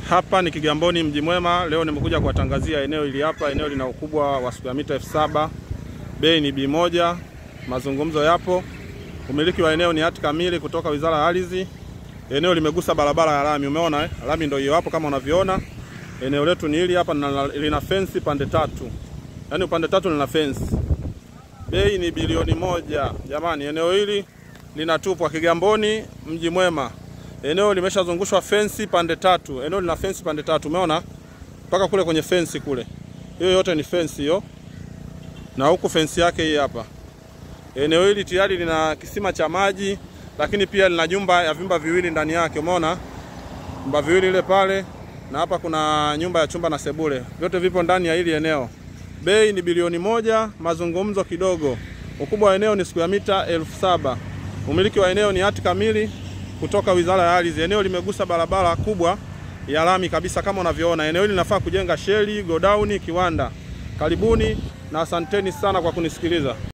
Hapa ni Kigamboni mji mwema. Leo nimekuja kuwatangazia eneo hili hapa. Eneo lina ukubwa wa square mita elfu saba. Bei ni B1. Mazungumzo yapo. Umiliki wa eneo ni hati kamili kutoka Wizara ya Ardhi. Eneo limegusa barabara ya lami, umeona eh? Lami ndio hiyo hapo kama unavyoona. Eneo letu ni hili hapa na lina fence pande tatu. Yaani upande tatu lina fence. Bei ni bilioni moja. Jamani, eneo hili linatupwa Kigamboni mji mwema. Eneo limeshazungushwa fensi pande tatu. Eneo lina fensi pande tatu, umeona? Mpaka kule kwenye fensi kule. Hiyo yote ni fensi hiyo. Na huku fensi yake hii hapa. Eneo hili tayari lina kisima cha maji, lakini pia lina nyumba ya vyumba viwili ndani yake, umeona? Vyumba viwili ile pale na hapa kuna nyumba ya chumba na sebule. Vyote vipo ndani ya hili eneo. Bei ni bilioni moja, mazungumzo kidogo. Ukubwa wa eneo ni square mita elfu saba. Umiliki wa eneo ni hati kamili kutoka Wizara ya Ardhi. Eneo limegusa barabara kubwa ya lami kabisa kama unavyoona. Eneo hili linafaa kujenga sheli, godauni, kiwanda. Karibuni na asanteni sana kwa kunisikiliza.